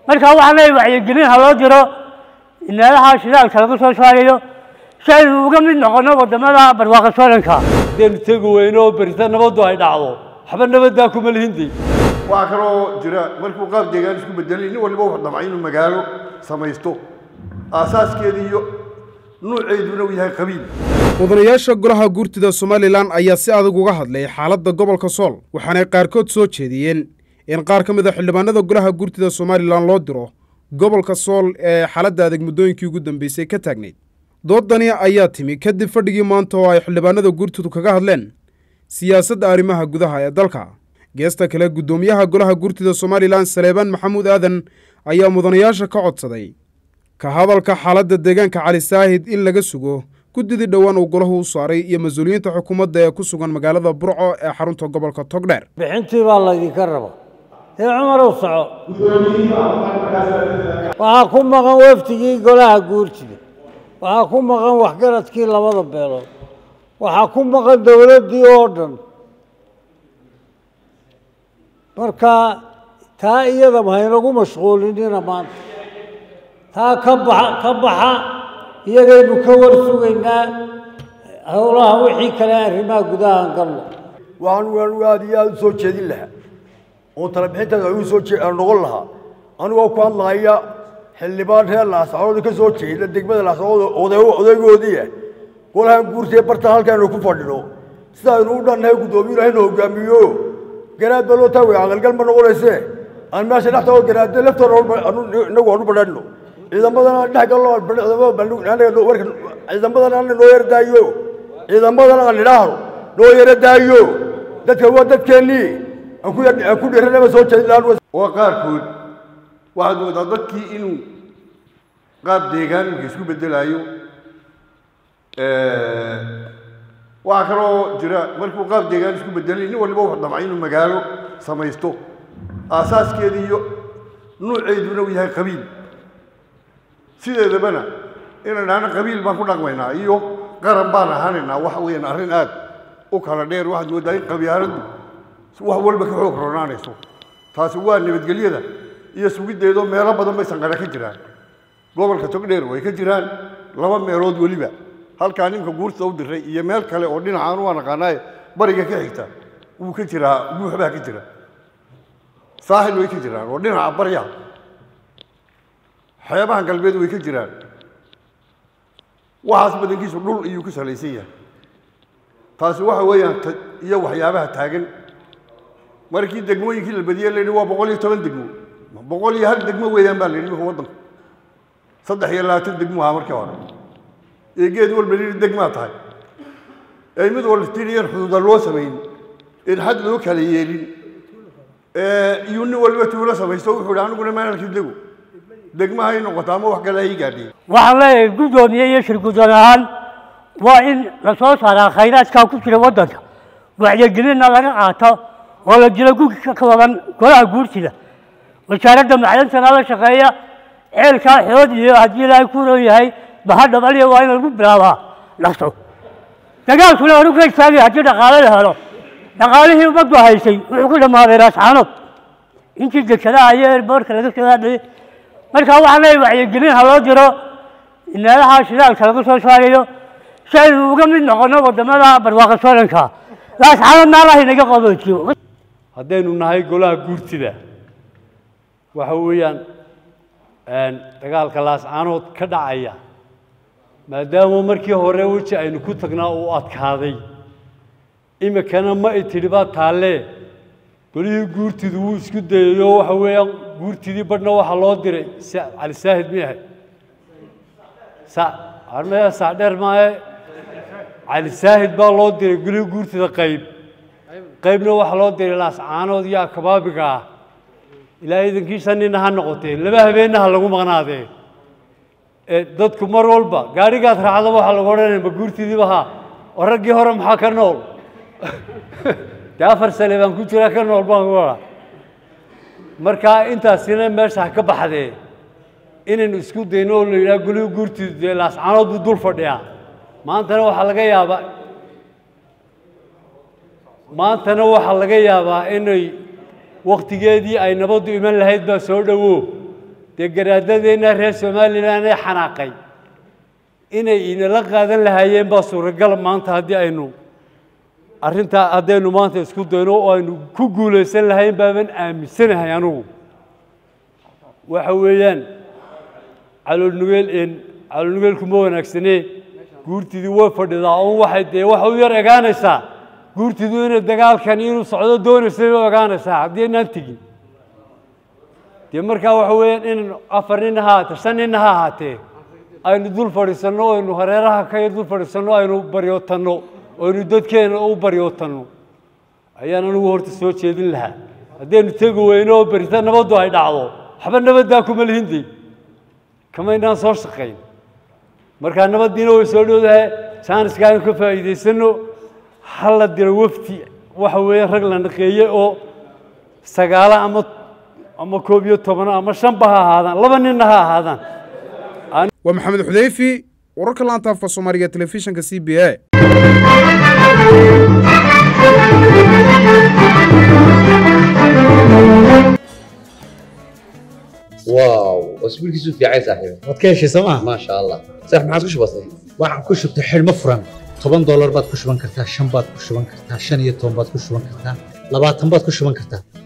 marka waxaan leeyahay wacyigelin ha loo diro meelaha shidaalka laga soo saarayo si aynu uga mid noqono waddamada barwaaqo sooranka haddaynu tegi weyno oo berita nabaddu ay dhacdo waxba nabaddaa kuma lihinday waxaa kaloo jira markuu qaab deegaan isku bedelay nin waliba wuxuu damcay inuu magaalo samaysto aasaaskeeda iyo nuuceeduna uu yahay qabiil mudanayaasha golaha guurtida somalilan ayaa si adag uga hadlay xaaladda gobolka sool waxaanay qaarkood soo jeediyeen in qaar ka mid a xildhibaanada golaha guurtida somalilan loo diro gobolka sool ee xaaladda adag muddooyinkii ugu dambeysay ka taagnayd doodani ayaa timi kadib fadhigii maanta oo ay xildhibaanada guurtidu kaga hadleen siyaasadda arrimaha gudaha ee dalka geesta kale guddoomiyaha golaha guurtida somalilan saleebaan maxamuud aadan ayaa mudanayaasha ka codsaday ka hadalka xaaladda deegaanka cali saahid in laga sugo guddidii dhowaan uu golahu u saaray iyo mas-uuliyiinta xukuumadda ee ku sugan magaalada burco ee xarunta gobolka togdheer bixintii baa laydinka raba ee cumarow soco waxaa ku maqan wafdigii golaha guurtida waxaa ku maqan waxgaradkii labada beelood waxaa ku maqan dowladdii oo dhan marka taa iyadaba haynagu mashquulinina maanta taa ka baxa ka baxa iyagaynu ka war sugaynaa howlaha wixii kale arrimaha gudahaan galno waxaan anigu aad iyo aada u soo jeedin lahaa oon tala bixintaada igu soo jee noqon lahaa anigoo ku hadlaaya xildhibaan reer laascarood ka soo jeeda degmada laascarood odaygoodii ah golahan guurtee bartan halkaanu ku fadhino sidaaynu u dhannahay guddoomiye hayna hogaamiyo garaad baa loo taagaya aqalgal ma noqonayse aan meesha dhextao garaade laftoona inagu aanu badhanno ciidamadana dhex gallo ciidamadana ana noo yara daayo ciidamadana aan idhaahno noo yara daayo dadka waa dadkeennii aan ku dhiranaba soo jeedin lahaan oo qaarkood waxaad moodaa dadkii inuu qaab deegaan marka isku bedelaayo waxaa kaloo jira markuu qaab deegaan isku bedelay nin waliba wuxuu damcay inuu magaalo samaysto aasaaskeeda iyo nuuceeduna uu yahay qabiil sideedabana inaan dhahno qabiil baan ku dhaqmaynaa iyo qaran baan ahaanaynaa waxa weeyaan arrin aad u kala dheer waxaad moodaa in qabyaaladdu wax walba ka xoog ronaanayso taasi waa nabadgelyada iyo sugiddeedoo meelo badan bay sanqare ka jiraan gobolka togdheer way ka jiraan laba meelood weliba halkaa ninka guurta u diray iyo meel kale oo dhinacaan waa naqaanaaye bariga ka xigta wuu ka jiraa buux baa ka jira saaxil way ka jiraan oo dhinaca baryaha xeebaha galbeed way ka jiraan waxaas badankiisu dhul iyuu ku salaysan yahay taasi waxa weeyaan iyo waxyaabaha taagan markii degmooyinkii la badiyey la yidhi waa boqol iyo toban degmo boqol iyo hal degmo weeyaan baa la yidhi imika waddanku saddex iyo labaatan degmo ahaa markii hore ee geed walba yidhi degmaa tahay ee mid walba tiriyan xuduuda loo samayn in xad loo kala yeelin iyo nin waliba tuulo samaysto wuxuu yidhi aniguna maalkii dego degmaha ay noqoto ama wax kale ay gaadheen waxaan leeyahay guddoomiye iyo shir guddoon ahaan waa in la soo saaraa khayraadkaa ku jira waddanka wacyigelinna laga qaato oo la jiro gugi ka kooban golaha guurtida wasaaradda macdantana la shaqeeya ceelkaa xood iyo haddii ilaahay ku roon yahay bahadhabaliya waa in lagu bilaabaa dhaqso dagaalkuna hore ka istaagay haddii dhaqaale la helo dhaqaalihii ummaddu haysay wuxuu ku dhammaaday raascaanood intii degsadaha iyo eerboorka laga soo hadlayay markaa waxaan leeyahay wacyigelin ha loo diro meelaha shidaalka laga soo saarayo si aynu uga mid noqono waddamada barwaaqo sooranka laascaanood naalaha inaga qaboojiyo haddaynu nahay golaha guurtida waxa weeyaan dagaalka laascaanood ka dhacaya maadaama markii hore weji aynu ku tagnaa uu adkaaday imikana ma itidhi baa taallee golihii guurtidu wuu isku dayayo waxa weeyaan guurtidii badhna waxaa loo diray cali saahid mi ahay armaya saadheer maaye cali saahid baa loo diray golihii guurtida qayb qaybna waxaa loo diray laascaanood iyo akabaabiga ah ilaa iidankiisa nina ha noqotee laba habeenna ha lagu maqnaadee dadku mar walba gaadhigaad raacdaba waxaa lagu odhanaya ma guurtidiiba haa oo raggii hore maxaa ka nool dee afar sane baan ku jiraa ka nool baan ku odhaa marka intaasina meesha ha ka baxdee inaynu isku dayno oo la yidhaha golihii guurtidu dee laascaanood buu dul fadhiyaa maantana waxaa laga yaabaa maantana waxaa laga yaabaa inay wakhtigeedii ay nabaddu iman lahayd baa soo dhowo dee garaadadeenna reer somalilan ee xanaaqay inay inala qaadan lahaayeen baa suuragal maanta haddii aynu arrintaa haddaynu maanta isku dayno oo aynu ku guulaysan lahayn baaban aaminsanahay anugu waxa weeyaan caloolnugeel een caloolnugeelku ma wanaagsanee guurtidii way fadhidaa oo waxay dee waxa u yar egaanaysaa guurtidu inay dagaalkan inuu socdo doonaysay u egaanaysaa haddii aynaan tegin dee markaa waxa weeyaan inaynu afar nin ha ahaatee shan nin ha ahaatee aynu dul fadhiisanno aynu hareeraha ka yar dul fadhiisanno aynu baryootanno aynu dadkeena u baryootanno ayaan anigu horta soo jeedin lahaa haddaynu tegi weyno oo berita nabaddu ay dhacdo waxba nabaddaa kuma lihindey kamaynaan soo shaqayn markaa nabaddiina way soo dhowdahay jaaniska aynu ka faa'iidaysanno ha la diro wafdi waxa weeye rag la naqeeye oo sagaala ama ama koob iyo tobano ama shanba ha ahaadaan laba ninna ha ahaadaan waa maxamed xudeyfi wararka laanta afka soomaaliga telefishinka c b a واو اسبوعك في عايز صاحبي waad ka heshay sooma ما شاء الله صح ما عادش بسيط waxaan ku shubtay xidhmo furan toban doolar baad ku shuban kartaa shan baad ku shuban kartaa shan iyo toban baad ku shuban kartaa labaatan baad ku shuban kartaa